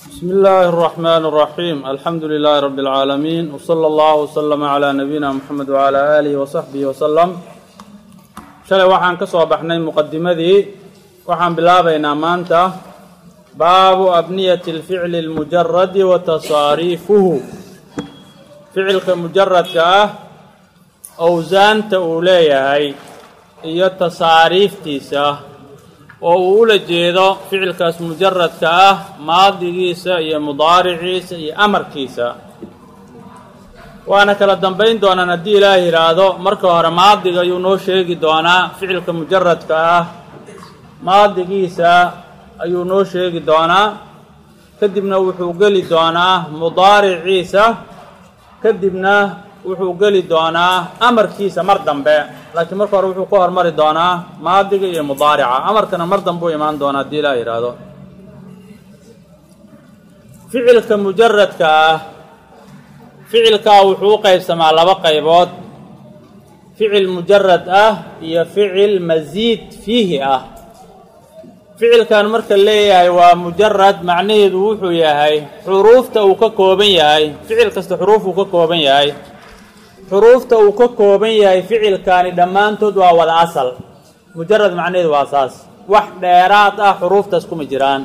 بسم الله الرحمن الرحيم الحمد لله رب العالمين وصلى الله وسلم على نبينا محمد وعلى آله وصحبه وسلم shalay waxaan ka soo baxnay muqadimadii waxaan bilaabaynaa maanta baabu abniyati اlficli اlmujaradi wa tasaariifuhu ficilka mujaradka ah owsaanta uu leeyahay iyo tasaariiftiisa oo uu ula jeedo ficilkaas mujaradka ah maadigiisa iyo mudaariciisa iyo amarkiisa waana kala dambayn doonaan haddii ilaah yidhaahdo marka hore maadiga ayuu noo sheegi doonaa ficilka mujaradka ah maadigiisa ayuu noo sheegi doonaa kadibna wuxuu geli doonaa mudaariciisa kadibna wuxuu geli doonaa amarkiisa mar dambe laakiin marka hore wuxuu ku hormari doonaa maadiga iyo mudaarica amarkana mar dambe u imaan doonaa haddii ilaah yidhaahdo ficilka mujaradka ah ficilkaa wuxuu u qaybsamaa laba qaybood ficil mujarad ah iyo ficil masiid fiihi ah ficilkan marka leeyahay waa mujarad macnaheedu wuxuu yahay xuruufta uu ka kooban yahay ficil kasta xuruuf uu ka kooban yahay xuruufta uu ka kooban yahay ficilkaani dhammaantood waa wada asal mujarad macnaheedu waa saas wax dheeraad ah xuruuftaas kuma jiraan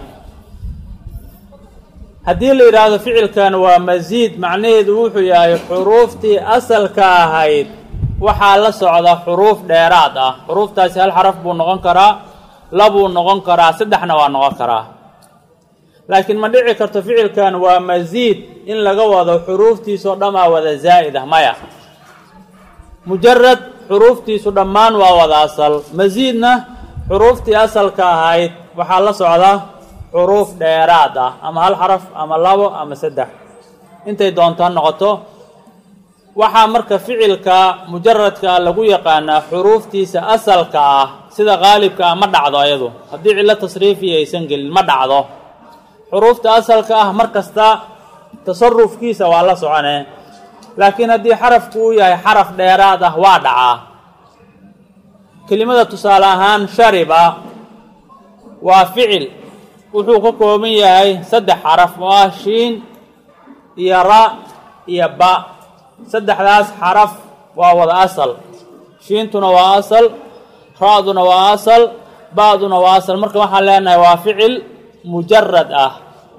haddii la yidhaahdo ficilkan waa masiid macnaheedu wuxuu yahay xuruuftii asalka ahayd waxaa la socda xuruuf dheeraad ah xuruuftaasi hal xaraf buu noqon karaa labuu noqon karaa saddexna waa noqon karaa laakiin ma dhici karto ficilkan waa masiid in laga wado xuruuftiisoo dhammaa wada zaa'id ah maya mujarad xuruuftiisu dhammaan waa wada asal masiidna xuruuftii asalka ahayd waxaa la socda xuruuf dheeraad ah ama hal xaraf ama labo ama saddex intay doonto ha noqoto waxaa marka ficilka mujaradka ah lagu yaqaanaa xuruuftiisa asalka ah sida qaalibka ah ma dhacdo ayadu haddii cillo tasriifiya aysan gelin ma dhacdo xuruufta asalka ah mar kasta tasarufkiisa waa la soconee laakiin haddii xarafku uu yahay xaraf dheeraad ah waa dhacaa kelimada tusaale ahaan shariba waa ficil wuxuu ka kooban yahay saddex xaraf oo ah shiin iyo ra iyo ba saddexdaas xaraf waa wada asal shiintuna waa asal ra-duna waa asal ba-duna waa asal marka waxaan leenahay waa ficil mujarad ah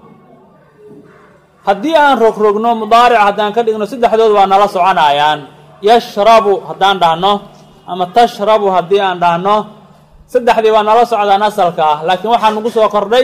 haddii aan rogrogno mudaaric haddaan ka dhigno saddexdood waa nala soconayaan yashrabu haddaan dhahno ama tashrabu haddii aan dhahno saddexdii waa nala socdaan asalka ah laakiin waxaa nagu soo kordhay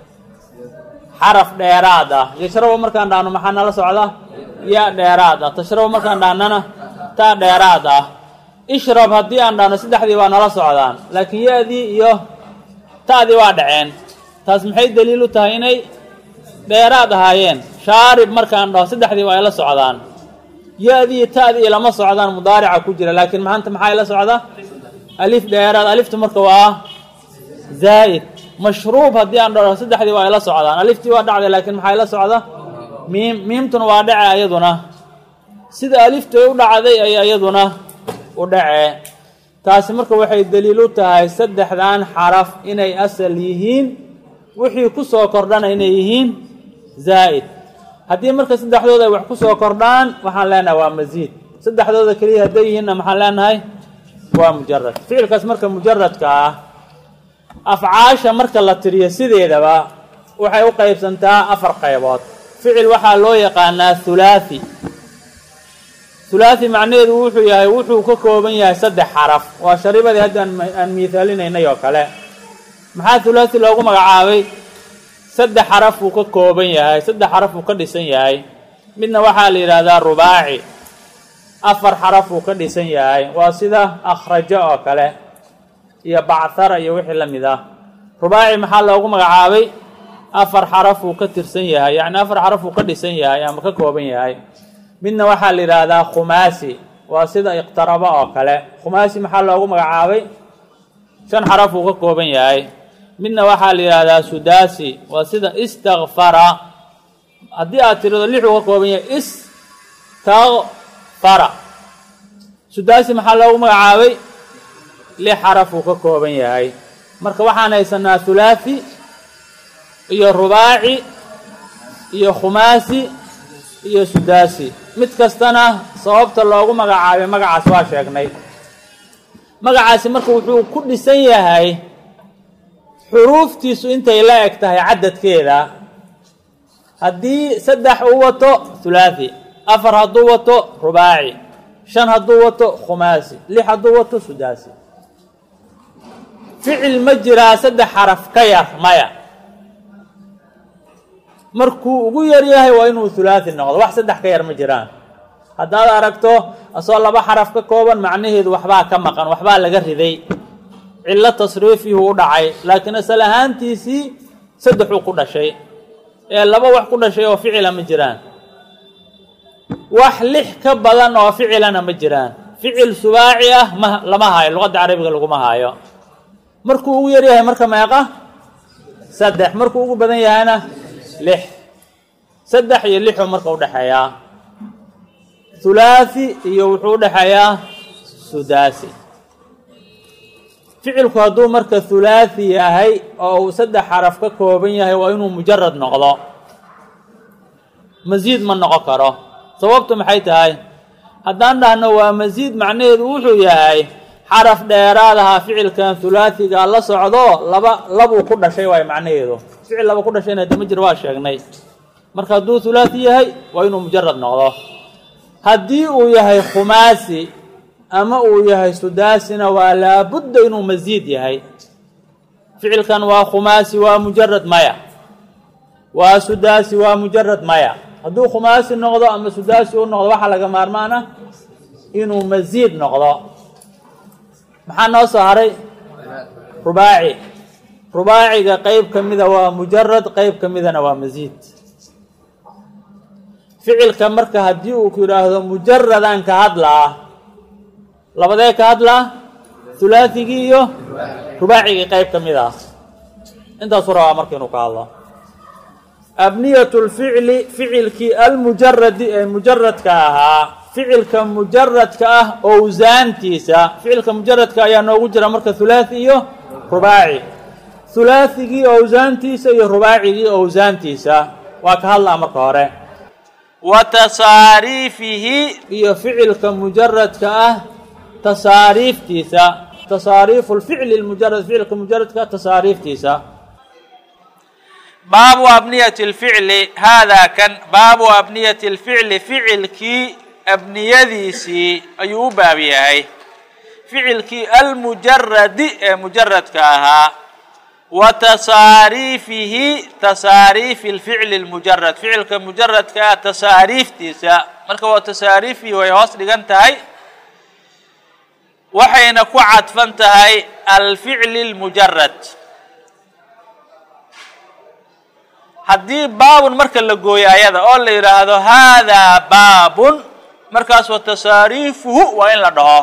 xaraf dheeraad ah yashrabu markaan dhahno maxaa nala socda ya dheeraad ah tashrabu markaan dhahnana taa dheeraad ah ishrab haddii aan dhahno saddexdii waa nala socdaan laakiin ya-dii iyo ta'dii waa dhaceen taas maxay daliil u tahay inay dheeraad ahaayeen shaarib markaan dhaho saddexdii waa ila socdaan ya-dii iyo ta'dii ilama socdaan mudaarica ku jira laakiin maanta maxaa ila socda alif dheeraad alifta marka waa zaa'id mashruub haddii aan dhaho saddexdii waa ila socdaan aliftii waa dhacday laakiin maxaa ila socda miim miimtuna waa dhace ayaduna sida alifta u dhacday ay ayaduna u dhacee taasi marka waxay daliil u tahay saddexdan xaraf inay asal yihiin wixii ku soo kordhana inay yihiin zaa'id haddii marka saddexdooda ay wax ku soo kordhaan waxaan leenahay waa masiid saddexdooda keliya hadday yihiinna maxaan leenahay waa mujarad ficilkaas marka mujaradka ah afcaasha marka la tiriyo sideedaba waxay u qaybsantaa afar qaybood ficil waxaa loo yaqaanaa hulaathi hulaathi macnaheedu wuxuu yahay wuxuu ka kooban yahay saddex xaraf waa sharibadii hadda aan miithaalinaynay oo kale maxaa hulaathi loogu magacaabay saddex xaraf uu ka kooban yahay saddex xaraf uu ka dhisan yahay midna waxaa la yidhaahdaa rubaaci afar xaraf uu ka dhisan yahay waa sida akhrajo oo kale iyo bachara iyo wixii la mid ah rubaaci maxaa loogu magacaabay afar xaraf uu ka tirsan yahay yacni afar xaraf uu ka dhisan yahay ama ka kooban yahay midna waxaa la yidhaahdaa khumaasi waa sida iqtarabo oo kale khumaasi maxaa loogu magacaabay shan xaraf uu ka kooban yahay midna waxaa la yidhaahdaa sudaasi waa sida istakfara haddii aad tirado lix uu ka kooban yahay istakfara sudaasi maxaa loogu magacaabay lix xaraf uu ka kooban yahay marka waxaan haysanaa hulaathi iyo rubaaci iyo khumaasi iyo sudaasi mid kastana sababta loogu magacaabay magacaas waa sheegnay magacaasi marka wuxuu ku dhisan yahay xuruuftiisu intay la eg tahay cadadkeeda haddii saddex uu wato hulaathi afar hadduu wato rubaaci shan hadduu wato khumaasi lix hadduu wato sudaasi ficil ma jiraa saddex xaraf ka yar maya markuu ugu yar yahay waa inuu hulaathi noqdo wax saddex ka yar ma jiraan haddaad aragto asoo laba xaraf ka kooban macnaheedu waxbaa ka maqan waxbaa laga riday cillo tasriifihuu u dhacay laakiin asal ahaantiisii saddexuu ku dhashay ee laba wax ku dhashay oo ficila ma jiraan wax lix ka badan oo ficilana ma jiraan ficil subaaci ah ma lama haayo luqadda carabiga laguma haayo markuu ugu yar yahay marka meeqa saddex markuu ugu badan yahayna lix saddex iyo lixuu marka udhexeeyaa hulaathi iyo wuxuu udhexeeyaa sudaasi ficilku hadduu marka hulaathi yahay oo uu saddex xaraf ka kooban yahay waa inuu mujarad noqdo masiid ma noqon karo sababtu maxay tahay haddaan dhahno waa masiid macnaheedu wuxuu yahay xaraf dheeraad ahaa ficilkan hulaathiga la socdo laba labuu ku dhashay waay macnaheedu ficil laba ku dhashayna hadda ma jir waa sheegnay marka hadduu hulaathi yahay waa inuu mujarad noqdo haddii uu yahay khumaasi ama uu yahay sudaasina waa laabudda inuu masiid yahay ficilkan waa khumaasi waa mujarad maya waa sudaasi waa mujarad maya hadduu khumaasi noqdo ama sudaasi u noqdo waxaa laga maarmaan ah inuu masiid noqdo maxaa noo soo haray rubaaci rubaaciga qeyb ka mida waa mujarad qeyb ka midana waa masiid ficilka marka haddii uu ku yidhaahdo mujaradaan ka hadlaa labadee ka hadlaa hulaathigii iyo rubaacigii qeyb ka mid ah intaasuu rabaa marka inuu ka hadlo abniyat lficli ficilkii almujaradi ee mujaradka ahaa ficilka mujaradka ah owsaantiisa ficilka mujaradka ayaa noogu jira marka hulaathi iyo rubaaci hulaathigii owsaantiisa iyo rubaacigii owsaantiisa waa ka hadlaa marka hore wa tasaariifihi iyo ficilka mujaradka ah tasaariiftiisa tasaariifu lficli lmujarad ficilka mujaradka tasaariiftiisa baabu abniyati lficli haadaa kan baabu abniyati lficli ficilkii abniyadiisii ayuu u baab yahay ficilkii almujaradi ee mujaradka ahaa wa tasaariifihi tasaariifi lficli lmujarad ficilka mujaradka ah tasaariiftiisa marka waa tasaariifihi way hoos dhigan tahay waxayna ku cadfan tahay alficli lmujarad haddii baabun marka la gooyo ayada oo la yidhaahdo haadaa baabun markaas wa tasaariifuhu waa in la dhaho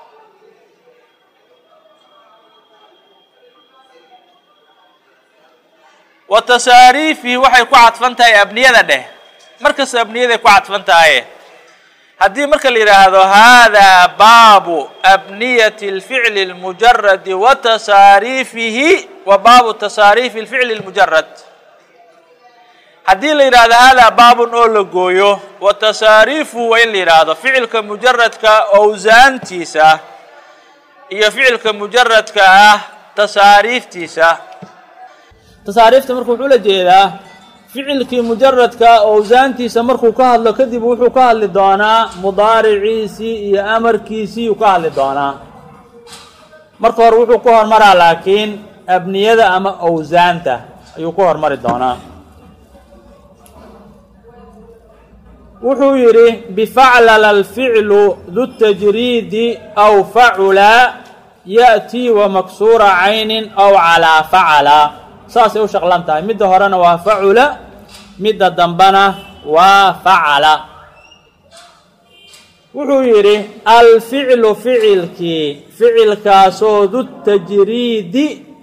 wa tasaariifihi waxay ku cadfan tahay abniyada dheh markas abniyaday ku cadfan tahay haddii marka la yidhaahdo haadaa baabu abniyati اlficli اlmujaradi wa tasaariifihi wa baabu tasaariifi اlficli اlmujarad haddii la yidhaahdo haadaa baabun oo la gooyo wa tasaariifuhu waa in la yidhaahdo ficilka mujaradka owsaantiisa iyo ficilka mujaradka ah tasaariiftiisa tasaariifta marka wuxuu la jeedaa ficilkii mujaradka owsaantiisa markuu ka hadlo kadib wuxuu ka hadli doonaa mudaariciisii iyo amarkiisii uu ka hadli doonaa marka hore wuxuu ku hormaraa laakiin abniyada ama owsaanta ayuu ku hormari doonaa wuxuu yidhi bifaclala alficlu du tajriidi aw facula ya'tii wa maksuura caynin aw calaa facala saasay u shaqlan tahay midda horena waa facula midda dambena waa facala wuxuu yidhi alficlu ficilkii ficilkaasoo du tajriidi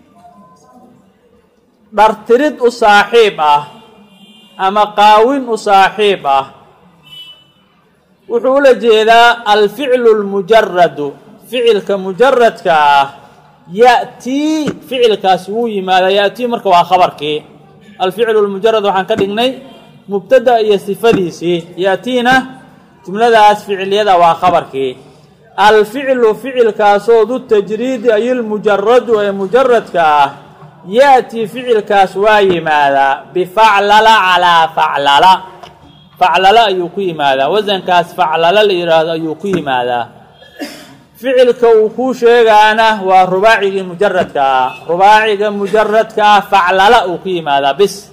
dhartirid u saaxiib ah ama qaawin u saaxiib ah wuxuu ula jeedaa alficlu lmujaradu ficilka mujaradka ah ya'tii ficilkaasi wuu yimaadaa ya'tii marka waa khabarkii alficlu lmujarad waxaan ka dhignay mubtada iyo sifadiisii yaatiina jumladaas ficiliyada waa khabarkii alficlu ficilkaasoo du tajriidi ay ilmujaradu ee mujaradka ah ya'tii ficilkaas waa yimaadaa bifaclala calaa faclala faclala ayuu ku yimaadaa wasankaas faclala la yidhaahdo ayuu ku yimaadaa ficilka uu kuu sheegaana waa rubaacigii mujaradka ah rubaaciga mujaradka ah faclala uu ku yimaadaa bis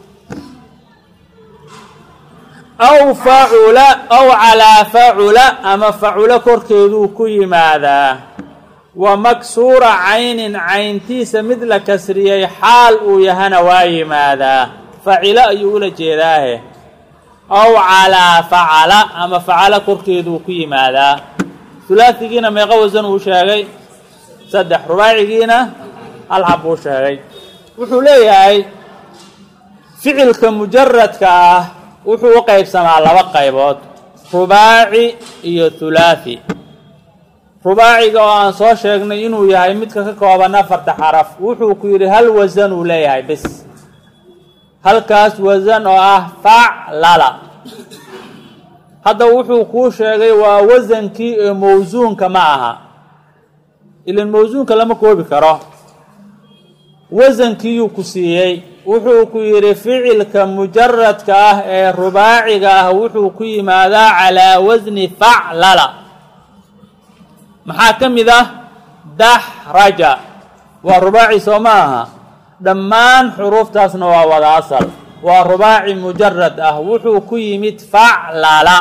aw facula aw calaa facula ama faculo korkeeduu ku yimaadaa wa maksuura caynin cayntiisa mid la kasriyey xaal uu yahana waa yimaadaa facilo ayuu ula jeedaahe aw calaa facala ama facala korkeeduu ku yimaadaa hulaasigiina meeqa wasan uu sheegay saddex rubaacigiina hal xab uu sheegay wuxuu leeyahay ficilka mujaradka ah wuxuu u qaybsamaa laba qaybood rubaaci iyo hulaathi rubaaciga oo aan soo sheegnay inuu yahay midka ka kooban afarta xaraf wuxuu ku yidhi hal wasan uu leeyahay bis halkaas wasan oo ah faclala hadda wuxuu kuu sheegay waa wasankii ee mawsuunka ma aha ilan mawsuunka lama koobi karo wasankiiyuu ku siiyey wuxuu ku yidhi ficilka mujaradka ah ee rubaaciga ah wuxuu ku yimaadaa calaa wasni faclala maxaa ka mid ah daxraja waa rubaaci soo ma aha dhammaan xuruuftaasna waa wada asal waa rubaaci mujarad ah wuxuu ku yimid faclala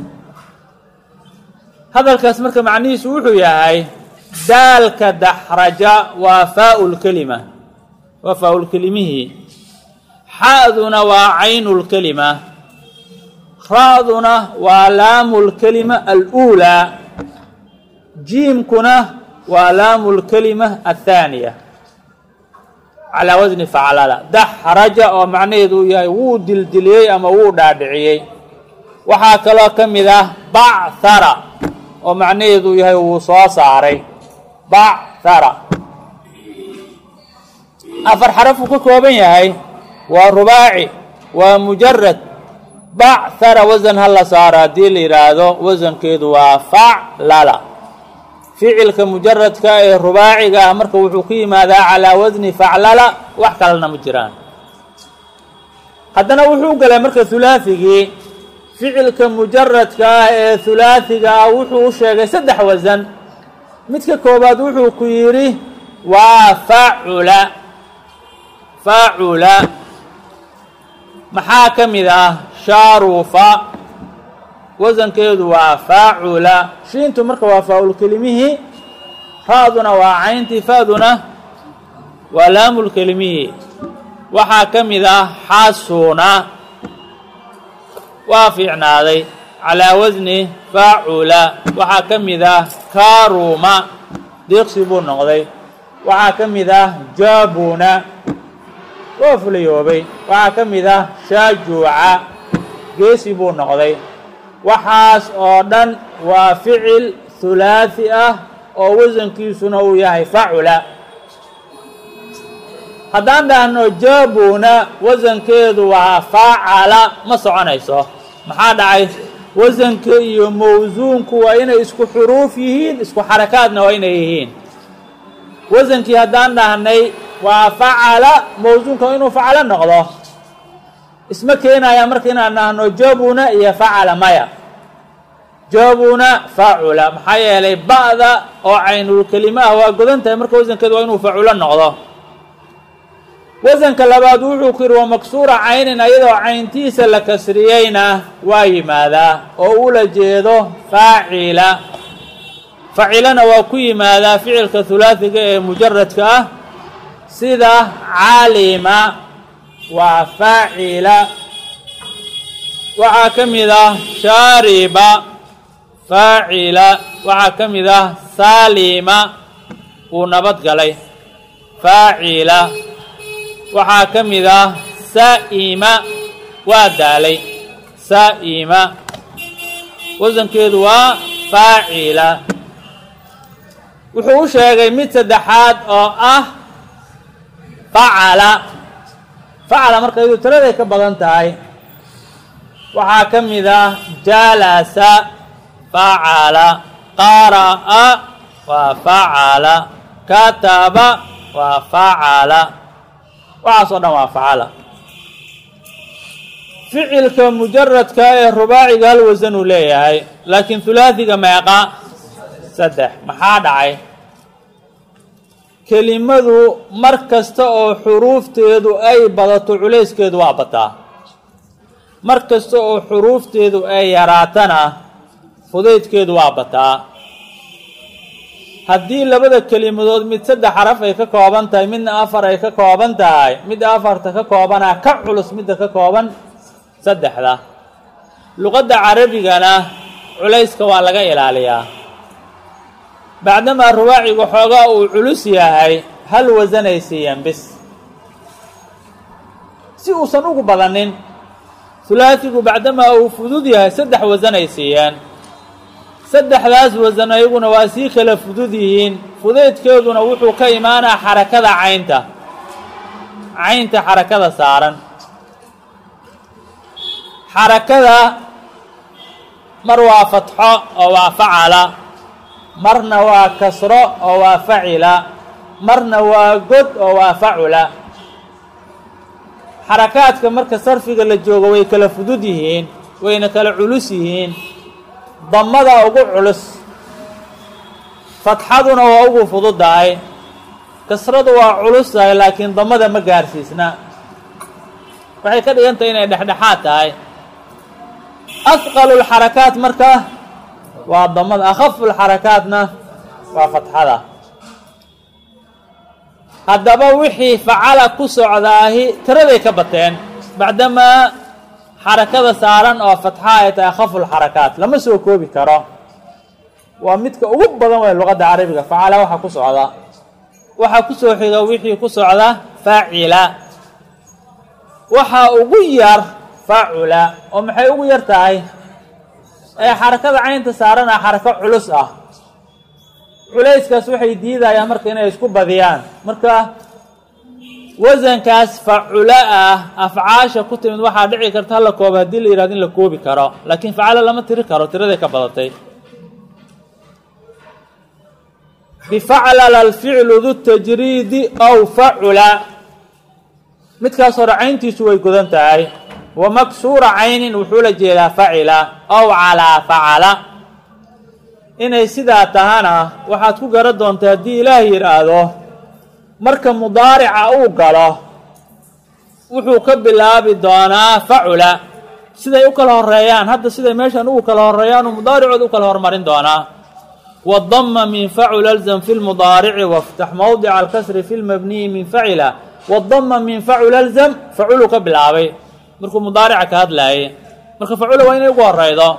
hadalkaas marka macnihiisu wuxuu yahay daalka daxraja waa faaulkelima waa faa-ulkelimihii xa'duna waa caynulkelima ra-duna waa laamulkelima aluulaa jiimkuna waa laamulkelima athaaniya calaa wasni faclala daxraja oo macnaheedu uu yahay wuu dildiliyey ama wuu dhaadhiciyey waxaa kaloo ka mid ah bachara oo macnaheedu yahay wuu soo saaray bachara afar xarafuu ka kooban yahay waa rubaaci waa mujarad bachara wasan ha la saaro haddii la yidhaahdo wasankeedu waa faclala ficilka mujaradka ee rubaaciga ah marka wuxuu ku yimaadaa calaa wasni faclala wax kalena ma jiraan haddana wuxuu galay marka hulaathigii ficilka mujaradka ah ee hulaathiga ah wuxuu u sheegay saddex wasan midka koobaad wuxuu ku yidhi waa facula facula maxaa ka mid ah shaarufa wasankeedu waa faacula shiintu marka waa faa-ulkelimihii ra-duna waa cayntii fa-duna waa laamulkelimihii waxaa ka mid ah xasuna waa fiicnaaday calaa wasni faacula waxaa ka mid ah karuma diiqsi buu noqday waxaa ka mid ah jabuna waa fulayoobay waxaa ka mid ah shaajuuca geesi buu noqday waxaas oo dhan waa ficil hulaathi ah oo wasankiisuna uu yahay facula haddaan dhahno jabuna wasankeedu waa facala ma soconayso maxaa dhacay wasanka iyo mawsuunku waa inay isku xuruuf yihiin isku xarakaadna waa inay yihiin wasankii haddaan dhahnay waa facala mawsuunka inuu facalo noqdo isma keenaya marka inaan dhahno jabuna iyo facala maya jabuna facula maxaa yeelay ba'da oo caynulkelima ah waa godan tahay marka wasankeedu waa inuu faculo noqdo wasanka labaad wuxuu ku yidhi waa maksuura caynin ayadoo cayntiisa la kasriyeyna waa yimaadaa oo ula jeedo faacila facilana waa ku yimaadaa ficilka hulaasiga ee mujaradka ah sida calima waa faacila waxaa ka mid ah shaariba faacila waxaa ka mid ah saalima wuu nabad galay faacila waxaa ka mid ah saa'ima waa daalay saa'ima wasankeedu waa faacila wuxuu u sheegay mid saddexaad oo ah facala facala marka iyadu tiraday ka badan tahay waxaa ka mid ah jalasa facala qara'a waa facala kataba waa facala waxaas oo dhan waa facala ficilka mujaradka ee rubaaciga hal wasan uu leeyahay laakiin hulaasiga meeqa saddex maxaa dhacay kelimadu mar kasta oo xuruufteedu ay badato culayskeedu waa bataa mar kasta oo xuruufteedu ay yaraatana fudaydkeedu waa bataa haddii labada kelimadood mid saddex xaraf ay ka kooban tahay midna afar ay ka kooban tahay midda afarta ka koobanaa ka culus midda ka kooban saddexda luqadda carabigana culayska waa laga ilaaliyaa bacdamaa rubaacigu xoogaa uu culus yahay hal wasanay siiyeen bis si uusan ugu badanin hulaasigu bacdamaa uu fudud yahay saddex wasanay siiyeen saddexdaas wasan ayaguna waa sii kala fudud yihiin fudaydkeeduna wuxuu ka imaanaa xarakada caynta caynta xarakada saaran xarakada mar waa fatxo oo waa facala marna waa kasro oo waa facila marna waa god oo waa facula xarakaadka marka sarfiga la joogo way kala fudud yihiin wayna kala culus yihiin damada ugu culus fatxaduna waa ugu fududahay kasradu waa culus tahay laakiin damada ma gaarsiisna waxay ka dhigan tahay inay dhexdhexaad tahay asqalu lxarakaat marka waa damada akhafu lxarakaatna waa fatxada haddaba wixii facala ku socdaahi tiraday ka bateen bacdamaa xarakada saaran oo fatxa ay tahay akhafu lxarakaat lama soo koobi karo waa midka ugu badan way luqadda carabiga facala waxaa ku socda waxaa ku soo xiga wixii ku socda faacila waxaa ugu yar facula oo maxay ugu yar tahay ee xarakada caynta saarana xarako culus ah culayskaas waxay diidayaan marka inay isku badiyaan marka wasankaas facula ah afcaasha ku timid waxaa dhici karta hala koobo haddii la yihahdo in la koobi karo laakiin facala lama tiri karo tiraday ka badatay bifaclala alficlu du tajriidi aw facula midkaas hore cayntiisu way godan tahay wa maksuura caynin wuxuu la jeedaa facila aw calaa facala inay sidaa tahana waxaad ku garan doontaa haddii ilaah yidhaahdo marka mudaarica uu galo wuxuu ka bilaabi doonaa facula siday u kala horeeyaan hadda siday meeshan ugu kala horeeyaan uu mudaaricood u kala hormarin doonaa wadama min facula alzam fi lmudaarici waftax mowdica alkasri fi lmabniyi min facila wadama min facula alzam faculuu ka bilaabay markuu mudaarica ka hadlaayay marka facula waa inay ugu horeydo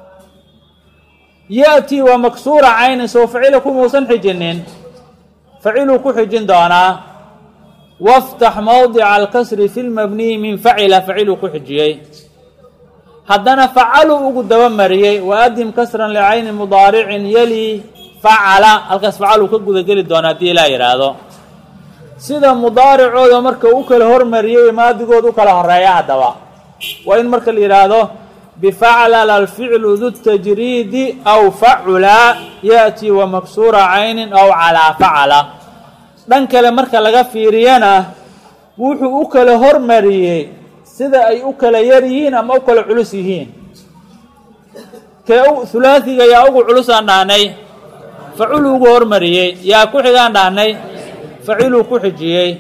ya-tii waa maksuura caynin soo facila kumuusan xijinin faciluu ku xijin doonaa waftax mowdica alkasri fi lmabniyi min facila faciluu ku xijiyey haddana facaluu ugu dabamariyey waadim kasran licayni mudaaricin yali facala halkaas facaluu ka gudageli doonaa haddii ilaa yidhaahdo sida mudaaricooda marka u kala hormariyey maadigood u kala horeeya haddaba waa in marka la yidhaahdo bifaclala alficlu du tajriidi aw facula yaأtii wa maksuura caynin aw calaa facala dhan kale marka laga fiiriyana wuxuu u kala hormariyey sida ay u kala yar yihiin ama u kala culus yihiin kee hulaasiga yaa ugu culusaan dhahnay faculu ugu hormariyey yaa ku xigaan dhahnay faciluu ku xijiyey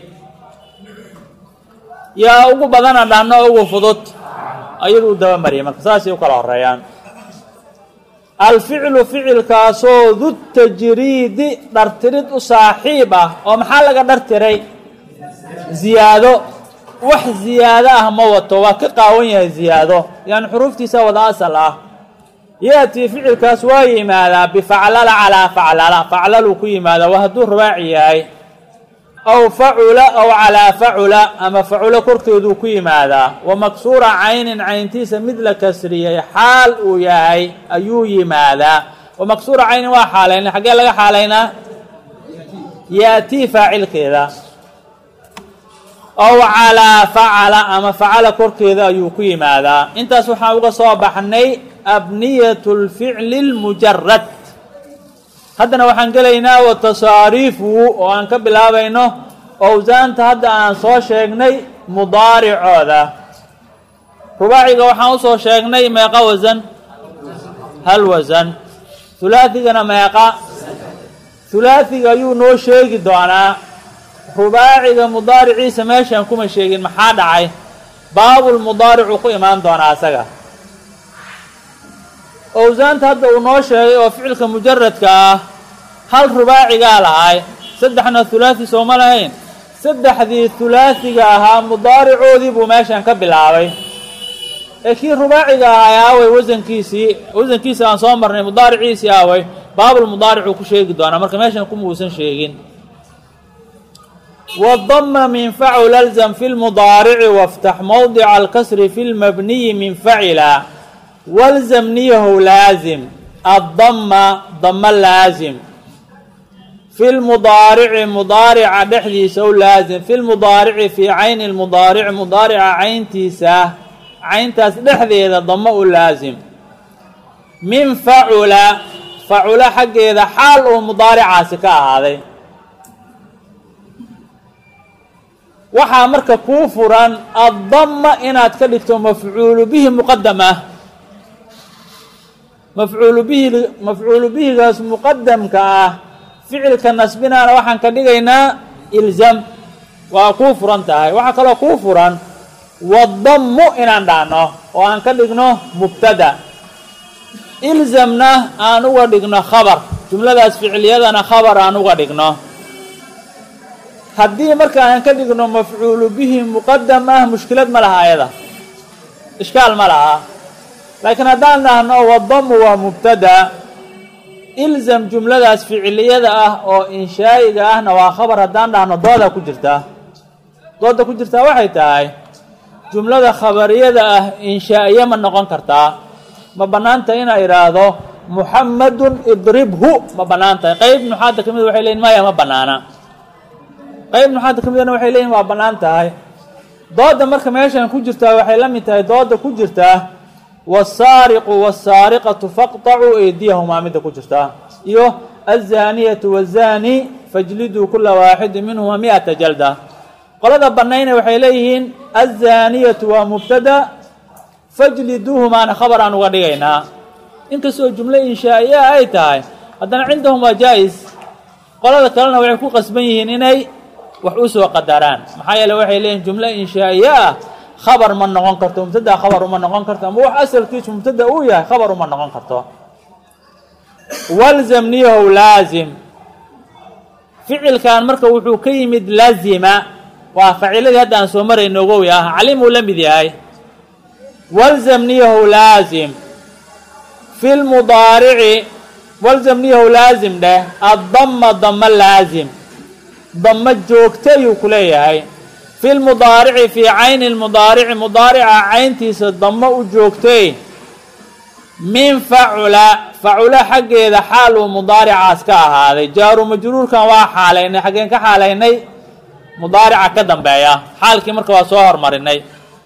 yaa ugu badanaan dhahno ugu fudud ayadu u dabamariyay marka saasay u kala horeeyaan alficlu ficilkaasoo du tajriidi dhartirid u saaxiib ah oo maxaa laga dhartiray ziyaado wax ziyaado ah ma wato waa ka qaawan yahay ziyaado yani xuruuftiisa wada asal ah ya-tii ficilkaas waa yimaadaa bifaclala calaa faclala faclaluu ku yimaadaa waa hadduu rubaaci yahay aw facula aw calaa facula ama facula korkeeduu ku yimaadaa wa maksuura caynin cayntiisa mid la kasriyey xaal uu yahay ayuu yimaadaa wa maksuura caynin waa xaalayna xaggee laga xaalaynaa ya-tii faacilkeeda ow calaa facala ama facala korkeeda ayuu ku yimaadaa intaas waxaan uga soo baxnay abniyat lficli lmujarad haddana waxaan gelaynaa wa tasaariifuhu oo aan ka bilaabayno owsaanta hadda aan soo sheegnay mudaaricooda rubaaciga waxaan usoo sheegnay meeqa wasan hal wasan hulaathigana meeqa hulaathiga ayuu noo sheegi doonaa rubaaciga mudaariciisa meeshaan kuma sheegin maxaa dhacay baabulmudaaricuu ku imaan doonaa asaga owsaanta hadda uu noo sheegay oo ficilka mujaradka ah hal rubaacigaa lahay saddexna hulaathi sooma lahayn saddexdii hulaathiga ahaa mudaaricoodii buu meeshan ka bilaabay ee kii rubaaciga ahay aaway wasankiisii wasankiisii aan soo marnay mudaariciisii aaway baabulmudaaricuu ku sheegi doonaa marka meeshan kuma uusan sheegin wdama min facul alzam fi lmudaarici waftax mowdica alkasri fi lmabniyi min facila walzam niyahow laazim addama dama laazim fi lmudaarici mudaarica dhexdiisa ow laazim fi lmudaarici fii cayni lmudaarici mudaarica cayntiisa cayntaas dhexdeeda dama u laazim min facula facula xaggeeda xaal uu mudaaricaasi ka ahaaday waxaa marka kuu furan addama inaad ka dhigto mafcuulu bihi muqadam ah mafcuulu bihi mafcuulu bihigaas muqadamka ah ficilka nasbinaana waxaan ka dhigaynaa ilzam waa kuu furan tahay waxaa kaloo kuu furan wadammu inaan dhahno oo aan ka dhigno mubtada ilzamna aan uga dhigno khabar jumladaas ficiliyadana khabar aan uga dhigno haddii marka aan ka dhigno mafcuulu bihi muqadam ah mushkilad ma laha ayada ishkaal ma laha laakiin haddaan dhahno wadamu waa mubtada ilzam jumladaas ficiliyada ah oo inshaa'iga ahna waa khabar haddaan dhahno dooda ku jirtaa dooda ku jirtaa waxay tahay jumlada khabariyada ah inshaa'iye ma noqon kartaa ma bannaanta inaa idhaahdo muxamadun idribhu ma bannaan tahay qeyb nuxaadda ka mid waxay leeyiin maya ma bannaana qayb nuxaadda ka midana waxay leeyihin waa bannaan tahay dooda marka meeshan ku jirtaa waxay la mid tahay dooda ku jirtaa wasaariqu wasaariqatu faqtacuu eydiyahumaa midda ku jirtaa iyo azaaniyatu wazaani fajliduu kula waaxidin minhuma mi-ata jalda qolada bannayna waxay leeyihiin azaaniyatu waa mubtada fajliduuhumaana khabar aan uga dhigaynaa inkastoo jumlo inshaa'iya ay tahay haddana cindahum waa jaa-is qolada kalena waxay ku qasban yihiin inay wax u soo qadaraan maxaa yeele waxay leeyihin jumlo inshaa'iye ah khabar ma noqon karto mubtada khabar uma noqon karto ama wax asalkiisu mubtada uu yahay khabar uma noqon karto walzam niyahow laazim ficilkan marka wuxuu ka yimid lazima waa faciiladii hadda aan soo marayno ogowi ah calimuu la mid yahay walzam niyahow laazim fi lmudaarici walzam niyahow laazim dheh addama dama laazim dama joogta ayuu ku leeyahay fi lmudaarici fii cayni lmudaarici mudaarica cayntiisa damo u joogtay min facula facula xaggeeda xaal uu mudaaricaas ka ahaaday jaaru majruurkan waa xaalaynay xaggeen ka xaalaynay mudaarica ka dambeeya xaalkii marka waa soo hormarinay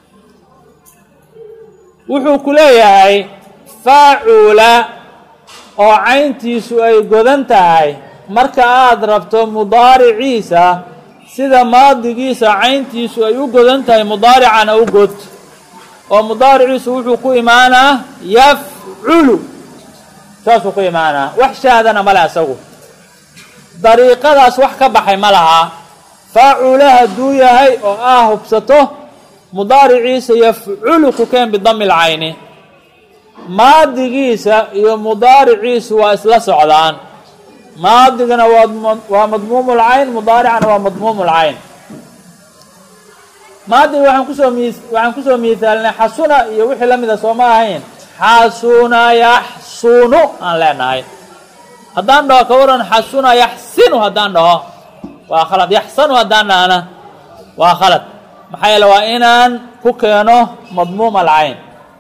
wuxuu ku leeyahay faacula oo cayntiisu ay godan tahay marka aada rabto mudaariciisa sida maadigiisa cayntiisu ay u godan tahay mudaaricana u god oo mudaariciisu wuxuu ku imaanaa yafculu saasuu ku imaanaa wax shaadana male asagu dariiqadaas wax ka baxay ma laha faacula hadduu yahay oo aa hubsato mudaariciisa yafculu ku keen bidami lcayni maadigiisa iyo mudaariciisu waa isla socdaan maadigana waa waa madmuumu lcayn mudaaricana waa madmuumu lcayn maadiga waxaan kusoo mi waxaan kusoo miisaalinay xasuna iyo wixii la mida sooma ahayn xasuna yaxsunu aan leenahay haddaan dhaho ka waran xasuna yaxsinu haddaan dhaho waa khalad yaxsanu haddaan dhahana waa khalad maxaa yeele waa inaan ku keeno madmuum alcayn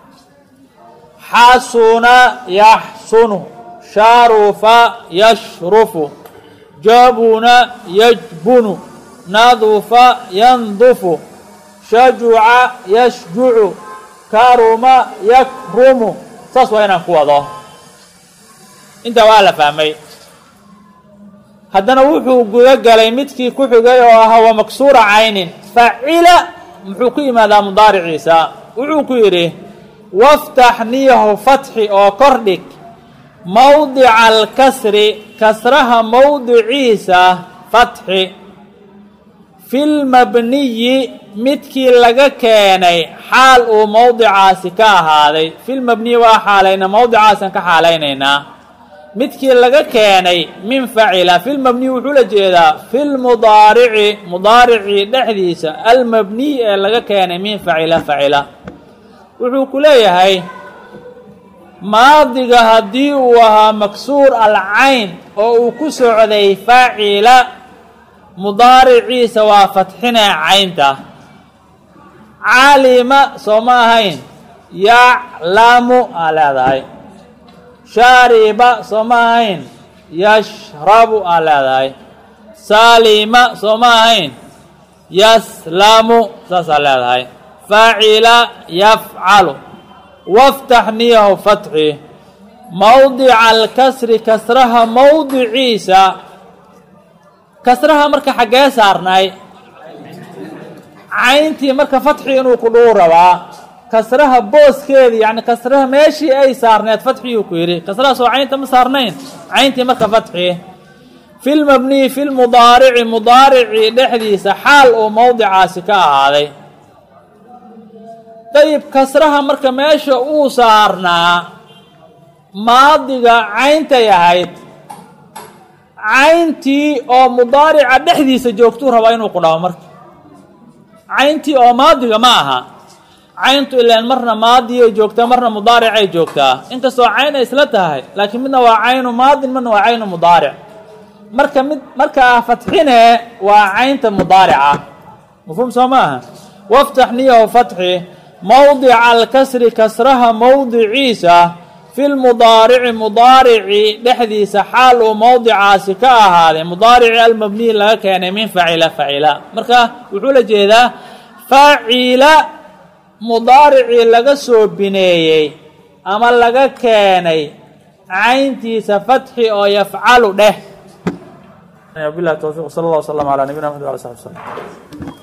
xasuna yaxsunu sharufa yashrufu jabuna yajbunu nadufa yandufu shajuca yashjucu karuma yakrumu saas waa inaan ku wado intaa waa la fahmay haddana wuxuu guda galay midkii ku xigay oo ahaa waa maksuura caynin facila muxuu ku yimaadaa mudaariciisa wuxuu ku yidhi waftax niyahu fatxi oo kordhig mowdica alkasri kasraha mowdiciisa fatxi filmabniyi midkii laga keenay xaal uu mowdicaasi ka ahaaday filmabniyi waa xaalayna mowdicaasan ka xaalaynaynaa midkii laga keenay min facila filmabniyi wuxuu la jeedaa filmudaarici mudaaricii dhexdiisa almabniy ee laga keenay min facila facila wuxuu ku leeyahay maadiga haddii uu ahaa maksuur alcayn oo uu ku socday facila mudaariciisa waa fatxinaa caynta caalima soo ma ahayn yaclamu aa leedahay shaariba soo ma ahayn yashrabu aa leedahay saalima soo ma ahayn yaslamu saasaa leedahay facila yafcalu waftax niyahu fatxi mowdica alkasri kasraha mowdiciisa kasraha marka xaggee saarnay cayntii marka fatxi inuu ku dhuu rabaa kasraha booskeedii yani kasraha meeshii ay saarneed fatxiyuu ku yidhi kasrahaas oo caynta ma saarnayn cayntii marka fatxi filmabniyi filmudaarici mudaaricii dhexdiisa xaal uu mowdicaasi ka ahaaday dayib kasraha marka meesha uu saarnaa maadiga cayntay ahayd cayntii oo mudaarica dhexdiisa joogtuu rabaa inuu ku dhaho marka cayntii oo maadiga ma aha cayntu ilaan marna maadiyay joogtaa marna mudaaricay joogtaa inkastoo cayn ay isla tahay laakiin midna waa caynu maadin midna waa caynu mudaaric marka mid markaa fatxine waa caynta mudaarica mafhuum soo ma aha waftax niyahu fatxi mowdica alkasri kasraha mowdiciisa fi lmudaarici mudaarici dhexdiisa xaal uu mowdicaasi ka ahaaday mudaarici almabniyi laga keenay min facila facila marka wuxuu la jeedaa facila mudaaricii laga soo bineeyey ama laga keenay cayntiisa fatxi oo yafcalu dheh bilahi towfiq sal allah wslam ala nabiyina mxad ala sabi slm